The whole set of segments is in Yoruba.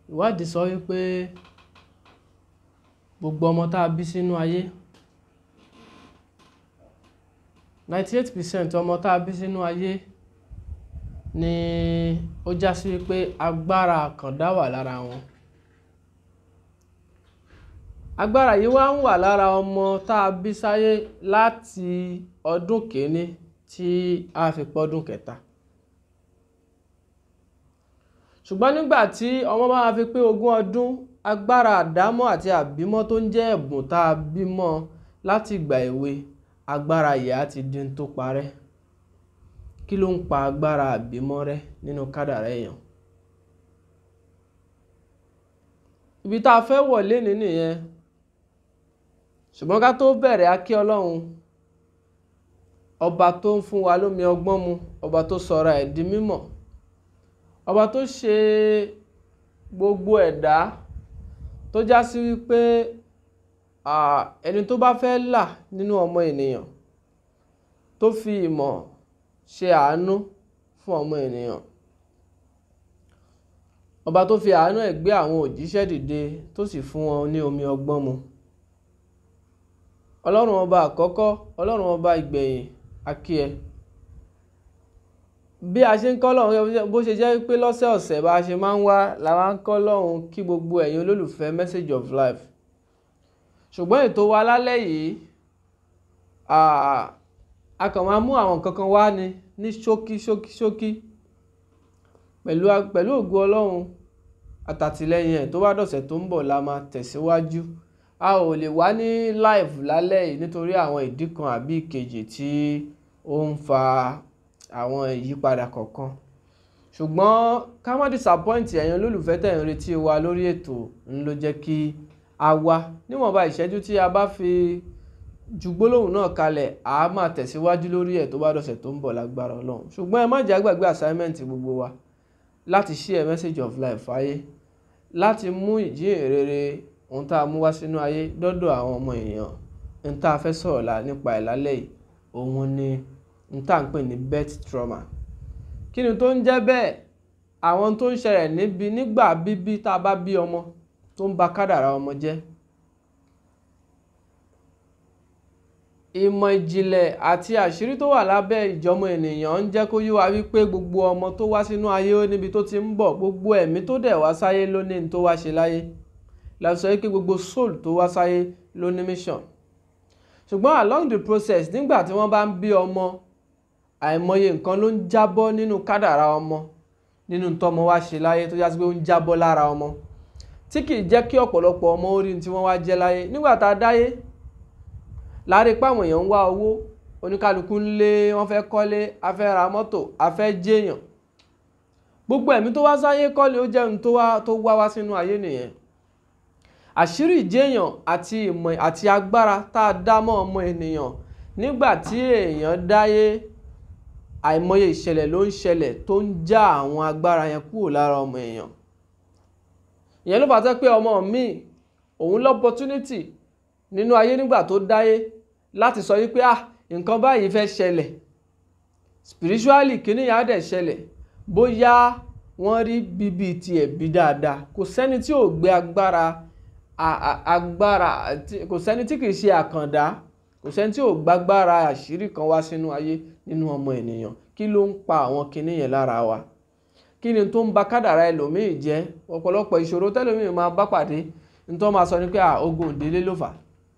ìwádìí sọ wípé gbogbo ọmọ tá a bí sínú ayé ninety eight percent ọmọ tá a bí sínú ayé ni ó já sí wípé agbára àkàndá wà lára wọn agbára yìí wá ń wà lára ọmọ tá a bí sáyé láti ọdún kìíní tí a fi pọ́dún kẹta ṣùgbọ́n nígbà tí ọmọ bá fi pé ogún ọdún agbára àdámọ́ àti àbímọ́ tó ń jẹ́ ẹ̀bùn tá a bímọ láti ìgbà èwe agbára yìí á ti di n tó parẹ́ kí ló ń pa agbára àbímọ́ rẹ́ nínú kádàrá èèyàn ibi tá a fẹ́ wọ̀ lénìí nìyẹn ṣùgbọ́n ká tó bẹ̀rẹ̀ á kí ọlọ́run ọba tó ń fún wa lómi ọgbọ́n mu ọba tó sọra ẹ̀ di mímọ̀ ọba tó ṣe gbogbo ẹ̀dá tó já sí wípé ẹni tó bá fẹ́ là nínú ọmọ ènìyàn tó fi ìmọ̀ ṣe àánú fún ọmọ ènìyàn ọba tó fi àánú ẹ̀ gbé àwọn òjíṣẹ́ dìde tó sì fún wọn ní omi ọgbọ́n mu ọlọ́run ọba àkọ́kọ́ ọlọ́run ọba ìgbẹ̀yìn akí ẹ bí a ṣe ń kọ́ lọ́hún bó ṣe jẹ́ pé lọ́sẹ̀ ọ̀sẹ̀ bá a ṣe máa ń wá la máa ń kọ́ lọ́hún kí gbogbo ẹ̀yin olólùfẹ́ message of life ṣùgbọ́n ètò wa lálẹ́ yìí a kàn máa mú àwọn nǹkan kan wá ní ní ṣókí ṣókí ṣókí pẹ̀lú pẹ̀lú ògo ọlọ́run àtàtìlẹ́yìn ẹ̀ tó bá dọ̀sẹ̀ tó ń bọ̀ la máa tẹ̀síwájú a ò lè wá ní live lálẹ́ yìí nítorí àwọn ìdí kan àbí ìkejì tí ó ń fa àwọn ìyípadà kọ̀ọ̀kan ṣùgbọ́n ká má disappoint ẹ̀yin olólùfẹ́ tẹ̀ ń retí wa lórí ètò ń ló jẹ́ kí a wá níwọ̀nba ìṣẹ́jú tí a bá fi ju gbólóhùn náà kalẹ̀ a máa tẹ̀síwájú lórí ẹ̀ tó bá dọ̀sẹ̀ tó ń bọ̀ lágbára ọlọ́run ṣùgbọ́n ẹ má jẹ́ àgbàgbé assignment gbogbo wa láti share message of life fáyé láti mú ìjíhìnrere ohun tá a mú wá sínú ayé dọ́dọ̀ àwọn ọmọ èèyàn ohun tá a fẹ́ sọ̀rọ̀ nípa ẹ̀ lálẹ́ yìí òun ni ohun tá à ń pè ní birth trauma kí ni tó ń jẹ́ bẹ́ẹ̀ àwọn tó ń ṣẹlẹ̀ níbi nígbà bíbí tá a bá bí ọmọ tó ń ba kádàrá ọmọ jẹ́ ìmọ̀ ìjìnlẹ̀ àti àṣírí tó wà lábẹ́ ìjọmọ ènìyàn ń jẹ́ kó yé wa wípé gbogbo ọmọ tó wá sínú ayé ó níbi tó ti ń bọ̀ gbogbo ẹ̀mí tó dẹ̀ wá sáyé ló ní ní tó wá ṣe láyé la sọ pé gbogbo soul tó wá sáyé ló ní mission ṣùgbọ́n along the process nígbà tí wọ́n bá ń bí ọmọ àìmọye nǹkan ló ń jábọ́ nínú kádàrá ọmọ nínú tọ́mọ wá ṣe láyé tó jásí pé ó ń jábọ́ lára ọmọ tí kì í jẹ́ kí ọ̀pọ̀lọpọ̀ ọmọ orí tí wọ́n wá jẹ́ láyé nígbà tá a dáyé láàrin páwọn èèyàn ń wá owó oníkálukú ń lé wọ́n fẹ́ kọ́lé a fẹ́ ra mọ́tò a fẹ́ jẹ́yàn gbogbo ẹ̀mí tó wá sáyé kọ́lé ó jẹ́ ohun tó wá wá sínú ayé nìyẹn àṣírí ìjéèyàn àti ìmọ̀ àti agbára tá a dá mọ́ ọmọ ènìyàn nígbà tí èèyàn dáyé àìmọye ìṣẹ̀lẹ̀ ló ń ṣẹlẹ̀ tó ń já àwọn agbára yẹn kúrò lára ọmọ èèyàn ìyẹn ló fà á tẹ́ pé ọmọ mi òun lọ́pọ̀túnítì nínú ayé nígbà tó dáyé láti sọ wípé ah nǹkan báyìí fẹ́ ṣẹlẹ̀ spiritually kíní yà á dẹ̀ ṣẹlẹ̀ bóyá wọ́n rí bíbí tiẹ̀ bí dáadáa kò sẹ́ni tí ò gbé agbára agbára kò sẹ́ni tí kìí ṣe àkàndá kò sẹ́ni tí ò gbágbára àṣírí kan wá sínú ayé nínú ọmọ ènìyàn kí ló ń pa àwọn kinní yẹn lára wa kí ni tó ń ba kádàrá ẹlòmíì jẹ́ ọ̀pọ̀lọpọ̀ ìṣòro tẹ́lòmíì máa bá pàdé nítorí máa sọ ni pé ogun ìdílé ló fà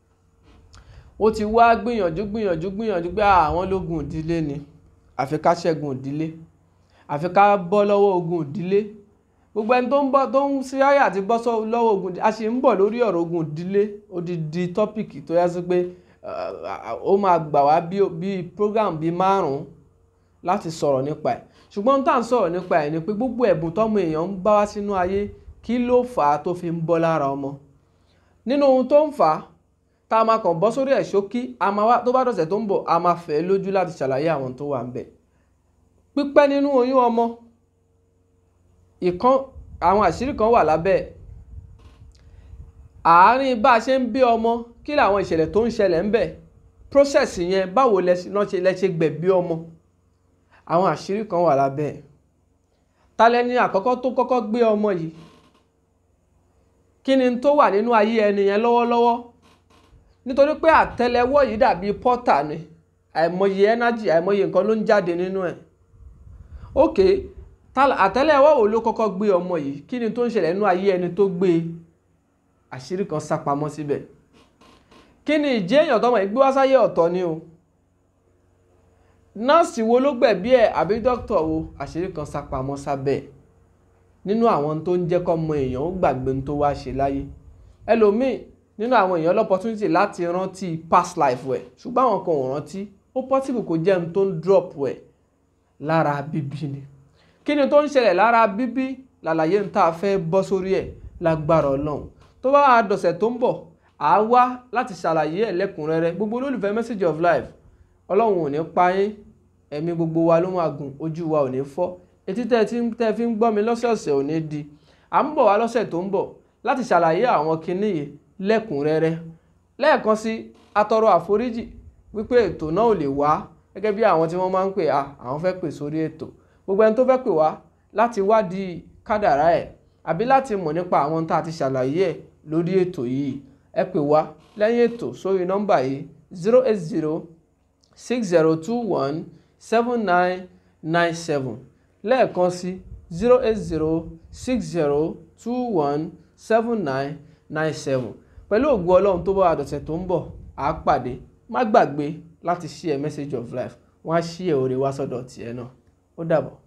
ó ti wá gbìyànjú gbìyànjú gbìyànjú pé àwọn lógun ìdílé ni àfi ká ṣẹ́gun ìdílé àfi ká bọ́ lọ́wọ́ ogun ìdílé gbogbo ẹni tó ń bọ́ tó ń sí ayé àti bọ́ lọ́wọ́ ogun a sì ń bọ̀ lórí ọ̀rọ̀ ogun ìdílé odidi tọ́pìkì tó yá sí pé ó máa gbà wá bí program bíi márùn-ún láti sọ̀rọ̀ nípa ẹ̀ ṣùgbọ́n tá à ń sọ̀rọ̀ nípa ẹ̀ ni pé gbogbo ẹ̀bùn tọ́mọ èèyàn ń bá wá sínú ayé kí ló fà á tó fi ń bọ́ lára ọmọ nínú ohun tó ń fà á tá a máa kàn bọ́ sórí ẹ̀ ṣókí tó bá dọ̀sẹ̀ tó ń bọ̀ a máa fẹ́ lójú láti ṣàlàyé àwọn tó wà ń bẹ̀ pípẹ́ nínú oyún ọmọ ìkan àwọn àṣírí kan wà lábẹ́ àárín bá a ṣe ń bí ọmọ kí làwọn ìṣẹ̀lẹ̀ tó ń ṣẹlẹ̀ ń bẹ̀ process yẹn báwo lẹ ṣe gbẹ̀bí ọmọ àwọn àṣírí kan wà lábẹ́ talẹ́ni àkọ́kọ́ tó kọ́kọ́ gbé ọmọ yìí kí ni tó wà nínú ayé ẹni yẹn lọ́wọ́lọ́wọ́ nítorí pé àtẹ́lẹwọ́ yìí dàbí pọ́tà ni àìmọye ẹnájì àìmọye nǹkan ló ń jáde nínú ẹ̀ ok àtẹ́lẹwọ́ wo ló kọ́kọ́ gbé ọmọ yìí kí ni tó ń ṣẹlẹ̀ nínú ayé ẹni tó gbé àṣírí kan sápamọ́ síbẹ̀ kí ni ìjẹ́ èèyàn tọmọ yìí gbé wá sáyé ọ̀tọ̀ ni o nọ́ọ̀sì wo ló gbẹ̀bí ẹ̀ àbí dókítà wo àṣírí kan sápamọ́ sábẹ́ nínú àwọn tó ń jẹ́ kọ́mọ èèyàn ó gbàgbé tó wá ṣe láyé ẹlòmíì nínú àwọn èèyàn lọ́pọ̀tunity láti rántí past life ẹ̀ ṣùgbọ́n àwọn kan ò rántí ó possible kó jẹ́ ohun tó ń drop ẹ̀ lára bíbí ni kí ni tó ń ṣẹlẹ̀ lára bíbí làlàyé ń tá a fẹ́ bọ́ sórí ẹ̀ lágbára ọlọ́run tó bá wà dọ̀sẹ̀ tó ń bọ̀ à á wá láti ṣàlàyé ẹ̀ lẹ́kùnrẹ́rẹ́ gbogbo olólùfẹ́ message of life ọlọ́run ò ní pa yín ẹ̀mí gbogbo wa ló máa gùn ojú wa ò ní fọ́ etí tẹ́ ti tẹ́ fi ń gbọ́ mi lọ́sọ̀ọ̀sẹ̀ ò ní di à ń bọ̀ wá lọ́sẹ̀ tó ń bọ̀ láti ṣàlàyé àwọn kinní yìí lẹ́kùnrẹ́rẹ́ lẹ́ẹ̀kan sí atọrọ àforíjì wípé ètò náà ò lè wá gẹ́gẹ́ bí àwọn tí wọ́n máa ń pè à àwọn fẹ́ pè sórí ètò gbogbo ẹni tó fẹ́ pè wá láti wádìí kádàrá ẹ̀ àbí láti mọ̀ nípa àwọn tá a ti ṣàlàyé ẹ̀ lórí ètò yìí ẹ pè wá lẹ́yìn ètò sórí nọ́mbà yìí zero eight zero six zero two one seven nine nine seven lẹ́ẹ̀kan sí zero eight zero six zero two one seven nine nine seven pẹ̀lú ògo ọlọ́run tó bá wà dọ̀sẹ̀ tó ń bọ̀ á pàdé má gbàgbé láti share message of life wọ́n á share oore wá sọ́dọ̀ tiẹ̀ náà ó dàbọ̀.